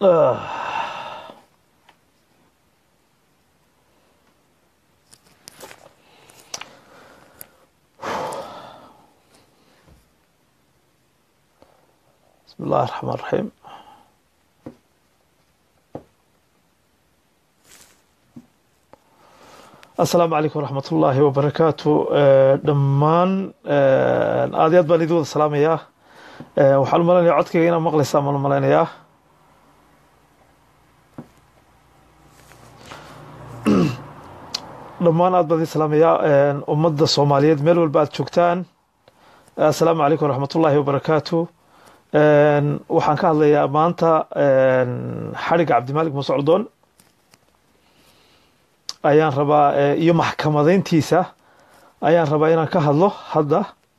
بسم الله الرحمن الرحيم asalaamu calaykum waraxmat ullaahi wabarakaatu dhammaan aad iyo aad baan idin wada salaamayaa waxaan u malaynayaa codkayga inaad maqlaysaan baan u malaynayaa dhammaan aad baan idin salaamayaa ummadda soomaaliyeed meel walba aad joogtaan asalaamu calaykum waraxmat ullaahi wabarakaatu waxaan ka hadlayaa maanta xadhigga cabdimaalik musocdoon ayaan rabaa iyo maxkamadeyntiisa ayaan rabaa inaan ka hadlo hadda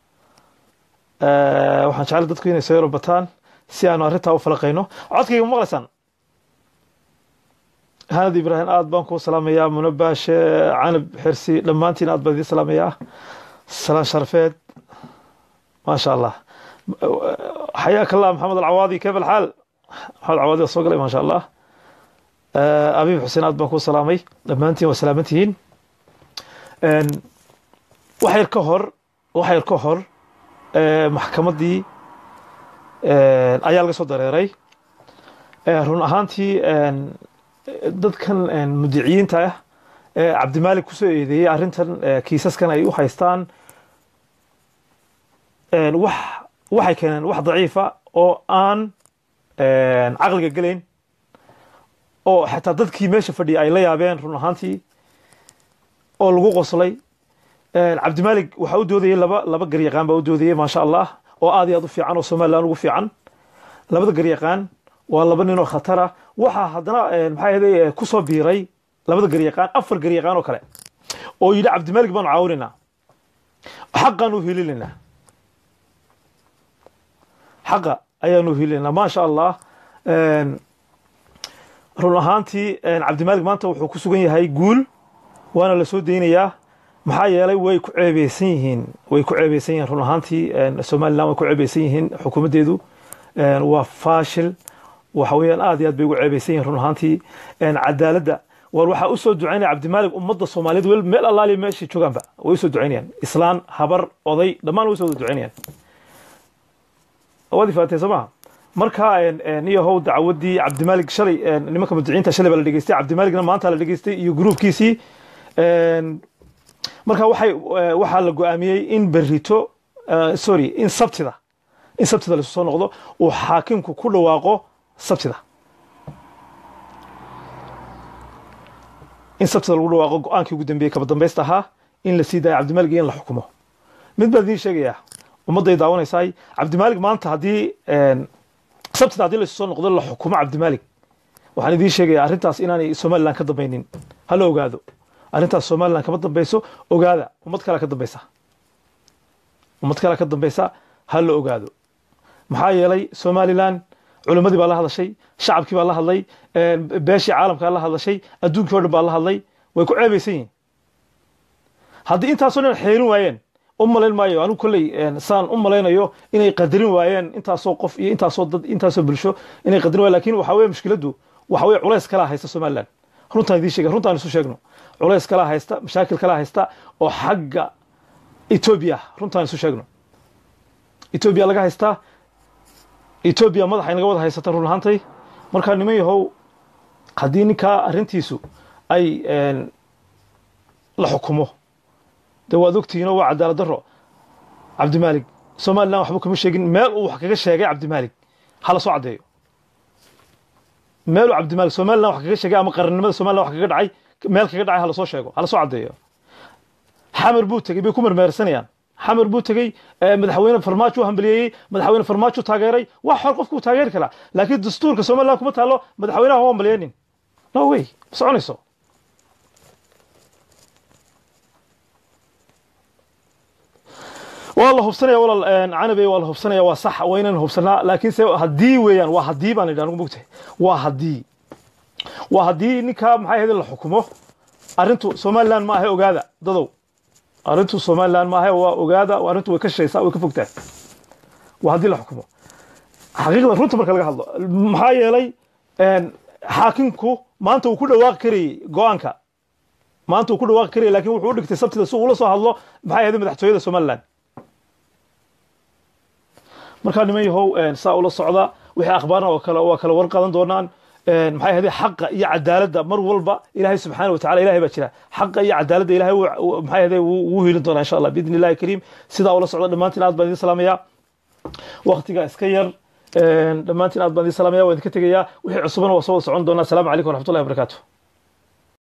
waxaan jeclay dadku inay soo yaro bataan si aanu arrintaa u falaqayno codkayga ma maqlaysaan hanad ibraahim aad baan kuu salaamayaa munabaashe canab xirsi dhammaantiin aad baan idiin salaamayaa salaan sharafeed maasha allah xayaaka allah maxamed alcawaadi kayf alxaal maxamed alcawaadi waa soo galay maasha allah abiib xuseen aad baan kuu salaamay dhammaantiin waa salaaman tihiin wax yar ka hor wax yar ka hor maxkamaddii ayaa laga soo dareeray run ahaantii dadkan mudiciyiinta ah ee cabdimaalik kusoo eedeeyey arrintan kiisaskan ay u haystaan wax waxay keeneen wax daciifa oo aan caqliga gelayn oo xataa dadkii meesha fadhiya ay la yaabeen run ahaantii oo lagu qoslay cabdimaalik waxaa u doodayey laba laba garyaqaan baa u doodayey maasha allah oo aad iyo aad u fiican oo somalilan ugu fiican labada garyaqaan waa laba nin oo khatara waxaa haddana maxaa ahday kusoo biiray labada garyaqaan afar garyaqaan oo kale oo yidhi cabdimaalik baanu caawinaynaa xaqaanu hilinayna xaqa ayaanu hilinayna maasha allah run ahaantii cabdimaalik maanta wuxuu ku sugan yahay guul waana la soo deynayaa maxaa yeelay way ku ceebeysan yihiin way ku ceebeysan yihiin run ahaantii somalilan way ku ceebeysan yihiin xukuumaddeedu waa faashil waxa weeyaan aad iyo aad bay ugu ceebeysan yihiin run ahaantii cadaaladda war waxaa usoo ducaynaya cabdimaalik ummadda soomaaliyeed wel meel allaaliya meeshay joogaanba way usoo ducaynayaan islaan habar oday dhammaan way usoo wada ducaynayaan waad ifaatee soo maha marka iyo how dacwadii cabdimaalik shalay nimanka mudiciinta shalay baa la dhegeystay cabdimaalikna maanta la dhegeystay iyo gruubkiisii marka waxay waxaa la go-aamiyey in berito sorry in sabtida in sabtida laisu soo noqdo uu xaakimku ku dhawaaqo sabtida in sabtida lagu dhawaaqo go-aankii ugu dambeeyey kaba dambaysta ahaa in la sii daayo cabdimaalik iyo in la xukumo mid baan idiin sheegayaa ummadday daawanaysaay cabdimaalik maanta haddii sabtida haddii laisu soo noqdo la xukumo cabdimaalik waxaan idiin sheegayaa arrintaas inaanay somalilan ka dambaynin hala ogaado arrintaas somalilan kama dambayso ogaada ummad kalea ka dambaysa ummad kalea ka dambaysa ha la ogaado maxaa yeelay somalilan culimmadii baa la hadashay shacabkii baa la hadlay beeshii caalamkaa la hadlashay adduunkii o dhan baa la hadlay way ku ceebaysan yihin haddii intaasoo dhan xeerin waayeen u malayn maayo anigu kolley saan u malaynayo inay qadarin waayeen intaasoo qof iyo intaasoo dad intaasoo bulsho inay qadarin wayen lakin waxa weye mushkiladdu waxa weye culays kalaa haysta somalilan runtaan idiin sheega runtaan isu sheegno culays kalaa haysta mashaakil kalaa haysta oo xagga etoobiya runtaan isu sheegno etoobiya laga haystaa etoobiya madaxa inaga wada haysata run ahaantay markaa niman yahow haddii ninkaa arrintiisu ay la xukumo de waad ogtihiinoo waa cadaalad daro cabdimaalik somalilan waxba kama sheegin meel uu wax kaga sheegay cabdimaalik hala soo caddeeyo meel uu cabdimaalik somalilan wax kaga sheegay ama qarannimada somalilan wax kaga dhacay meel kaga dhacay hala soo sheego hala soo caddeeyo xamar buu tegey bay ku mermeersanayaan xamar buu tegey madaxweyne farmaajo u hambaliyeeyey madaxweyne farmaajo taageeray wax xor qofku taageeri karaa laakiin dastuurka somalilan kuma taalo madaxweynaha u hambaliyeynin no way ma soconayso waa la hubsanaya walaal canabe waa la hubsanaya waa sax waa inaan hubsanaa laakiin se haddii weeyaan waa haddii baan idhi anigu mogtahay waa haddii waa haddii ninkaa maxay ahayd la xukumo arrintu somaliland ma ahe ogaada dadow arrintu somaliland ma ahe waa ogaada arrintu way ka shaysaa way ka fogtaa waa haddii la xukumo xaqiiqda runta marka laga hadlo maxaa yeelay xaakimku maanta uu ku dhawaaqi karayey go-aanka maanta uu ku dhawaaqi karayay lakin wuxuu u dhigtay sabtida si uula soo hadlo maxay ahayd madaxtooyada somaliland markaa niman yahow saa ula socda wixii akhbaarna waa kala waa kala war qadan doonaan maxay ahayd xaqa iyo cadaaladda mar walba ilaahay subxaana wa tacala ilahay baa jira xaqa iyo cadaaladda ilahay maxay ahayd wuu hiilin doonaa insha allah biidni illahi kariim sidaa ula socda dhammaantiin aad baan idin salaamaya waqtiga iska yar dhammaantiin aad baan idin salaamaya waan idinka tegayaa wixii cusubana waa soo wada socon doonaa asalaamu calaykum waraxmatullahi wabarakaatu